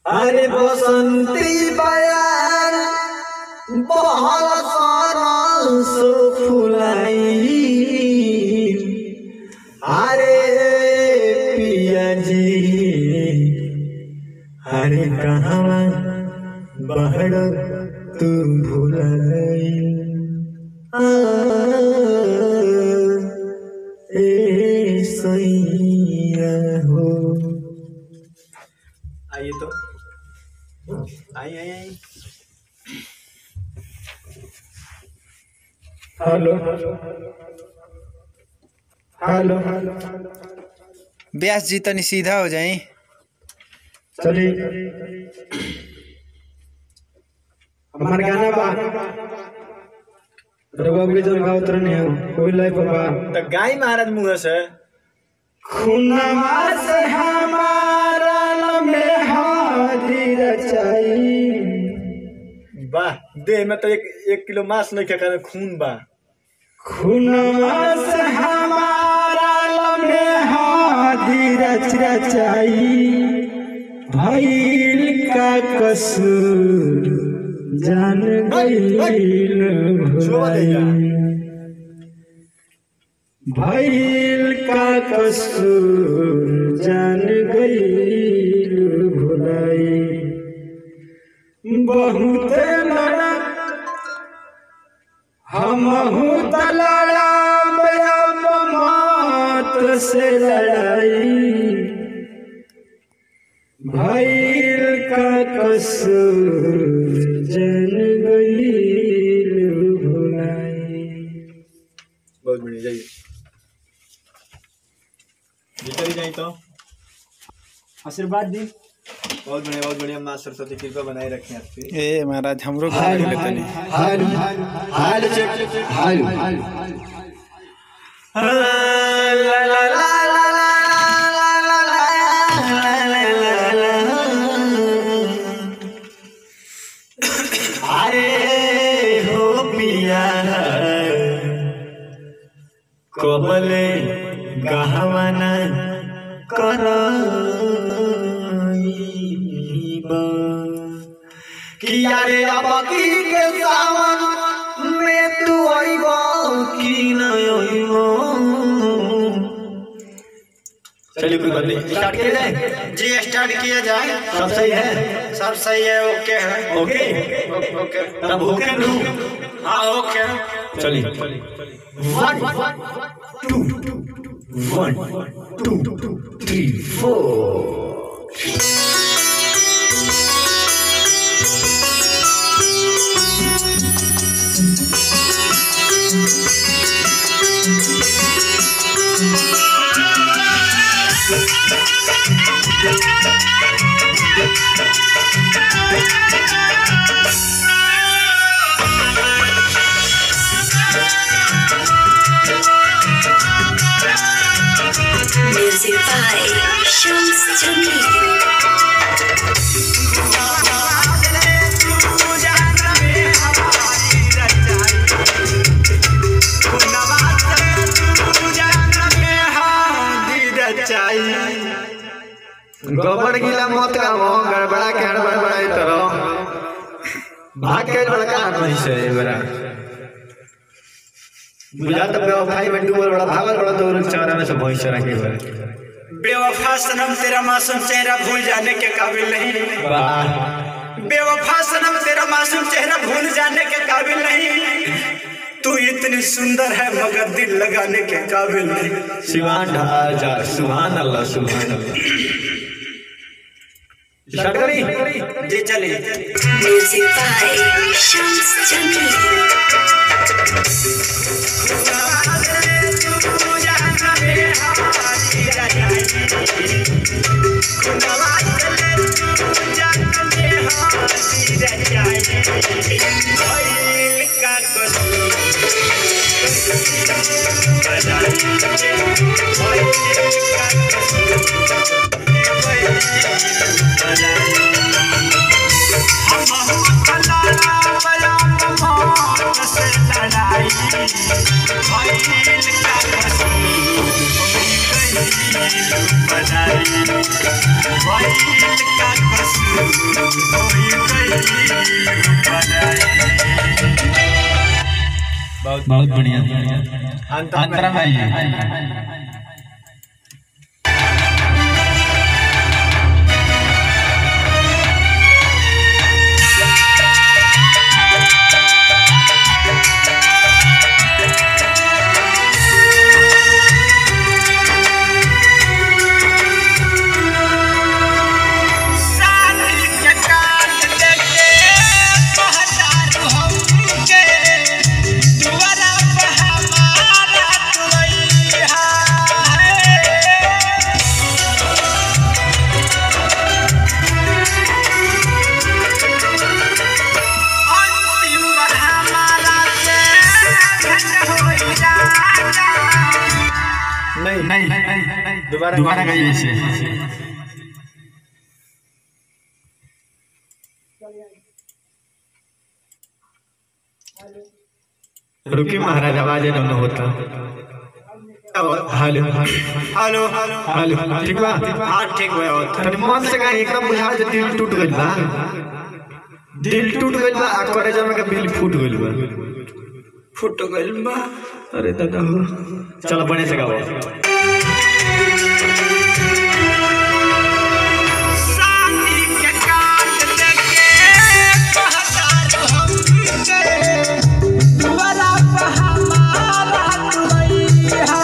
अरे बसंती बयान बहल सरस फुलाई अरे पिया जी अरे कहाँ बहड़ तू भुलाई आ, ए सैया हो आइए तो आई आई आई हेलो हेलो व्यास जी तनी सीधा हो जाई चलिए हमार गाना बा रघुआ के जन गावत रहने हो कोई लाइफ बा तो गाय महाराज मुँह से खुनमा से हमारा में हाजिर रचाई वाह देह में तो एक एक किलो मांस नहीं खाकर खून बा खुनमा से हमारा में हाजिर रचाई भइल का कसूर जान गईल छुआ देगा। भइल का कसूर जान गईल भुलाई बहुत लड़ा हमहू त लड़ाब अब मौत से लड़ाई भइल का कसूर जन गईल भुलाई बहुत बढ़िया जाइए भीतर ही जाए तो आशीर्वाद दी बहुत बढ़िया बहुत बढ़िया माँ सरस्वती कृपा बनाए रखें आपकी ए महाराज हमरो गाना ले तनी हाल हाल चेक हाल अरे हो पिया कबले गहवाना कर किया रे अब की के सावन में तू आइबो की न आइबो चलिए कोई बात नहीं स्टार्ट किया जाए जी स्टार्ट किया जाए सब सही है सब सही है ओके है ओके ओके तब होके रू हाँ ओके चलिए one two one two three four Music by Shams Jamil. गोबर गिला मत कामो गड़बड़ा के हड़बड़ बड़ाई तरो भाग के बड़का नहीं से बड़ा बुझा तब भाई बंटू बोल बड़ा भागल बड़ा तो उन चारा में से भैंस चरा के बड़ा बेवफा सनम तेरा मासूम चेहरा भूल जाने के काबिल नहीं वाह बेवफा सनम तेरा मासूम चेहरा भूल जाने के काबिल नहीं तू इतनी सुंदर है मगर दिल लगाने के काबिल नहीं सिवान ढाजा सुभान अल्लाह सुभान अल्लाह स्टार्ट करी जी चलिए Music by Shams Jamil. लड़ाई बहुत बढ़िया अंतरा भाई नहीं नहीं दोबारा दोबारा कहिए इसे रुकी महाराज आवाज न होता हेलो हेलो हेलो ठीक बा हाँ ठीक हुआ तनी मन से कहीं एकदम बुझा जे दिल टूट गइल बा दिल टूट गइल बा आ करे जमे के दिल फूट गइल बा फुट गइल बा अरे दादा हो चलो बने से गाओ शादी के काट लेके कहतारू हमके दुआरा पे हमारा दुआइया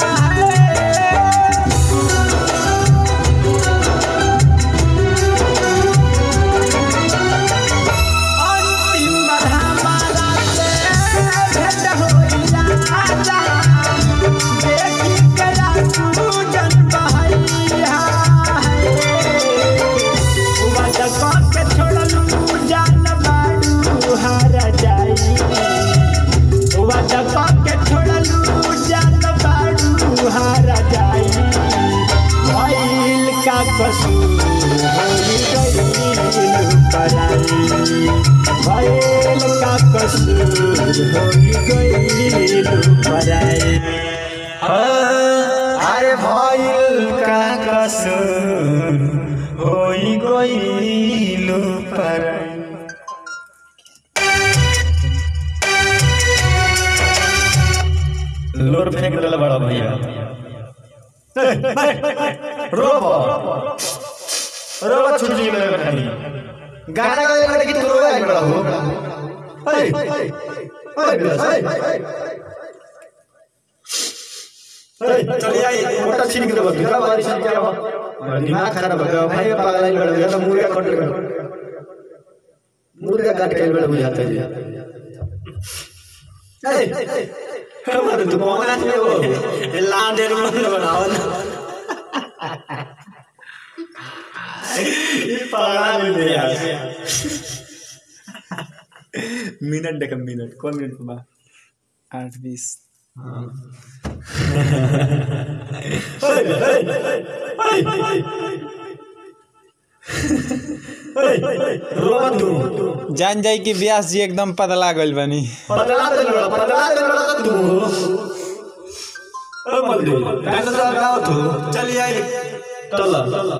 अंतिम बार हमारा से भेंट होइला आजा देखी कला तू जन बहैया वादा के छोड़लू जान बाड़ू हारा जाई वादा के छोड़लू जान बाड़ू हारा जाई भइल का कसूर होई गइल पराई भइल का कसूर होई गइल पराई अरे भइल का कसूर होई गइल पर लोर फेंक देला बड़ा भैया रोबो रोबो छूट जी मेरे खाली गाना गाए लगे कि तू रोए बड़ा हो हे हे हे चलिए आइए मोटा छीन के दबा दूसरा बारिश से क्या हुआ दिमाग खराब हो गया भाई पागल ही लड़ गया तो मुर्गा कट गया मुर्गा काट के बड़ा बुझाता है ए हमारे तो मोहना नहीं वो लांडेर मन बनाओ ना ये पागल नहीं यार मिनट देख मिनट कौन मिनट पे बा आठ बीस रोबा तू जान जाई कि व्यास जी एकदम पतला गइल बनी पतला दे लड़ा पतला दे लड़ा तू ओ मल्लू गाना तो गाओ तू चलिए आइए चल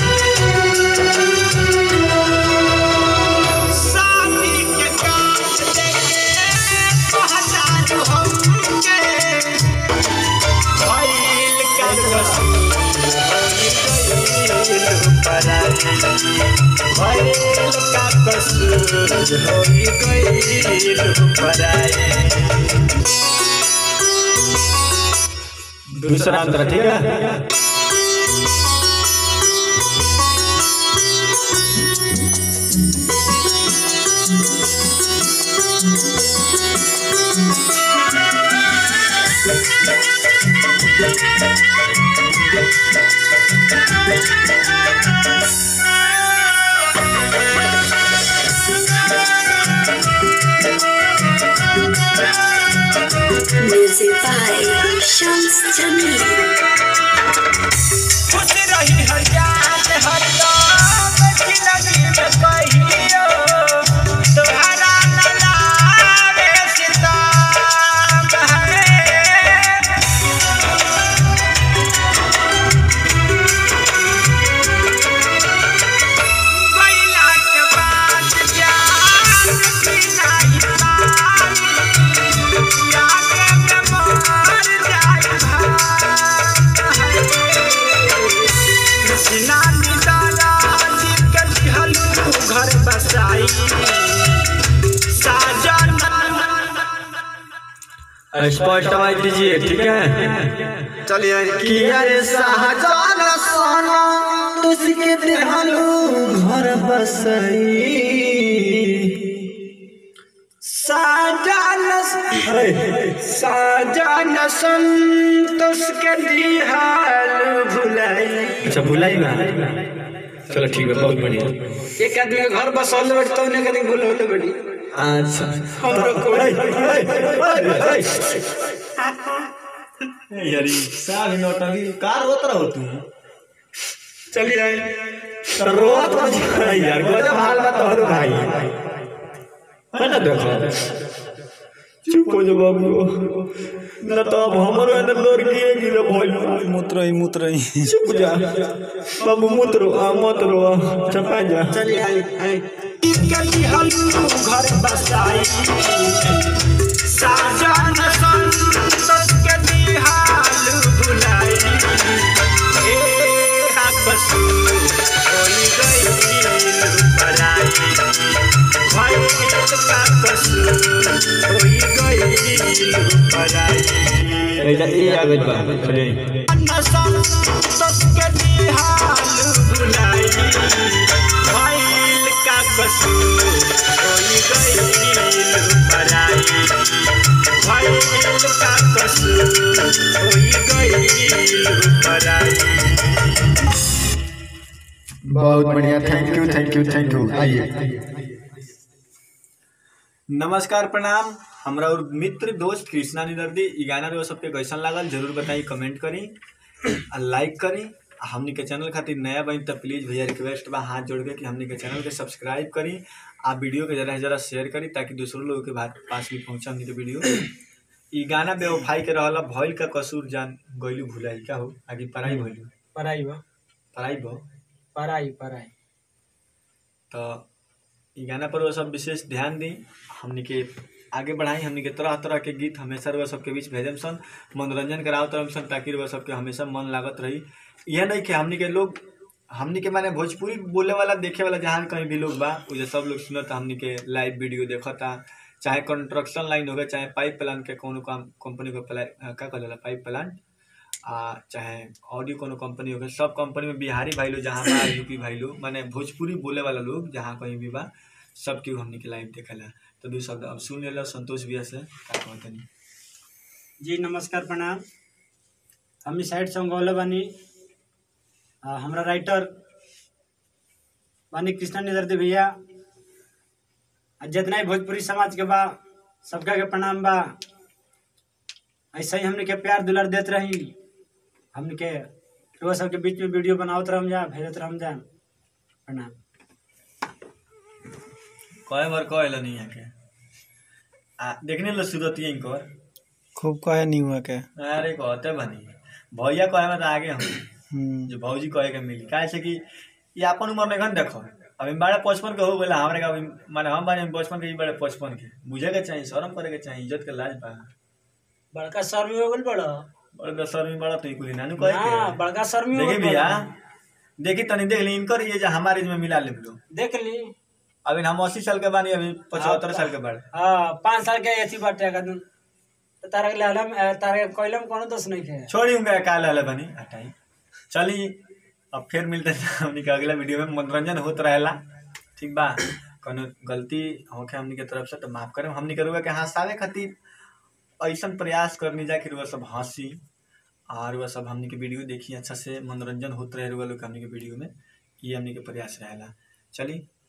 शादी के काट लेके कहतारू हमके भइल का कसूर होई गइल पराई भइल का कसूर होई गइल पराई दूसरा अंतर ठीक है Music by Shams Jamil. खुश रही हरियात हरदम जिंदगी में कहियो तोहरा न लावे सितम है गइल नानी दादा जी के दिहलू घर बसाई साजन स्पष्ट आवाज दीजिए ठीक है चलिए किया रे शाहजान सोना तुझके देहलू घर बसई साजन साजन संतोष के दिहाल भुलाई अच्छा भुलाई ना चलो ठीक है बहुत बढ़िया एक आदमी के घर बसौले बैठ तो उन्हें कहीं भूल बड़ी अच्छा हमरो कोई यारी साल नौटंकी कार होत रहो तू चलिए आए रोत मत जाना यार गजब हाल बा तोहरो भाई है ना देखो चुप हो जा बाबू ना तो अब हमरो अंदर लोर के गिरे भइल मूत्र ही मूत्र ही चुप जा बाबू मत रो आ मत रो चपा जा चलिए आए आए कली हम घर बसाई साजन संतोष के दिहाल भुलाई ए आपस होई गई पराई भाई का कसूर होई गई पराई एजा ए आ गइल बा चलिए संतोष के दिहाल भुलाई भइल का कसूर होई गइल पराई भइल का कसूर होई गइल पराई बहुत बढ़िया thank you thank you thank you आइए नमस्कार प्रणाम हमरा और मित्र दोस्त कृष्णा निदर्दी ई गाना रहो सबके कैसन लागल जरूर बताई कमेंट करी आ लाइक करी आ हमनी के चैनल खातिर नया बनी तो प्लीज भैया रिक्वेस्ट बा हाथ जोड़ के कि हमनी के चैनल के सब्सक्राइब करी आ वीडियो के जरा से जरा शेयर करी ताकि दूसरों लोगों के बात पास भी पहुंचे हमनी के वीडियो ई गाना बेवफाई के रहला भइल का कसूर जान गइलू भुलाई का हो आगे पढ़ाई भइलू पराई बा पढ़ाई भो पराई पराई तो ई गाना पर वो सब विशेष ध्यान दी हमनी के आगे बढ़ाई हमनी के तरह तरह के गीत हमेशा रउआ सबके बीच भेजम सन मनोरंजन करावत रहम सन ताकि रउआ सबके हमेशा मन लागत रही यह नहीं कि हमनी के लोग हमनी के माने भोजपुरी बोले वाला देखे वाला जहाँ कहीं भी लोग बा उ जे सब लोग सुनत हमनी के लाइव वीडियो देखता चाहे कंस्ट्रक्शन लाइन हो गए चाहे पाइप प्लांट के कोनो काम कंपनी को प्ला का कहला पाइप प्लांट आ चाहे ऑडियो कोनो कंपनी हो गए सब कंपनी में बिहारी भाई लोग जहाँ बा यूपी भाई लोग माने भोजपुरी बोले वाला लोग जहाँ कहीं भी बा सब केहू हमनी के लाइव देखेला तो दू शब्द अब सुन लेला संतोष भैया से का कहतनी जी नमस्कार प्रणाम हम इस साइड से गौले बानी आ, हमरा राइटर बानी कृष्णा निदर्दी भैया आ जितना ही भोजपुरी समाज के बा सबका के प्रणाम बा ऐसे ही हमने के प्यार दुलार देत रही हमने के रोज सबके बीच में वीडियो बनावत रहम जा भेजत रहम जा प्रणाम कहे बार कहेला नहीं है के आ देखने लो सूरत ही इनकर खूब कहे नहीं हुआ के अरे कहते बनी भैया कहे में तो आगे हम हम्म, जो भौजी कहे के मिली काहे से कि ये अपन उम्र में घन देखो अभी बड़े पचपन के हो गए हमारे का अभी माने हम बारे बचपन के ई बड़े पचपन के बुझे के चाहिए शर्म करे के चाहिए इज्जत के लाज बा बड़का शर्मी हो गल बड़ा बड़े बेसर में बड़ा तो ई कुली नानू कहे हाँ के बड़का शर्मी हो देखी गइल भैया बड़ा। देखी तनी देख ली इनकर ये जो हमारे एज में मिला ले लो देख ली अभी हम अस्सी साल के बानी अभी पचहत्तर साल के बारे हाँ पाँच साल के अथी बाटे कदम तो तारा के लहलम तारा के कोयलम कोनो दोष नहीं है छोड़ी उनका काल हले बनी हटाई चली अब फिर मिलते हैं हमनी के अगला वीडियो में मनोरंजन होत रहेला ठीक बा कोनो गलती होके हमनी के तरफ से तो माफ करें हमनी के रुआ के हंसावे खातिर ऐसन प्रयास करनी जा कि रुआ सब हंसी और रुआ सब हमनी के वीडियो देखी अच्छा से मनोरंजन होत रहे रुआ लोग के हमनी के वीडियो में ये हमनी के प्रयास रहेला चली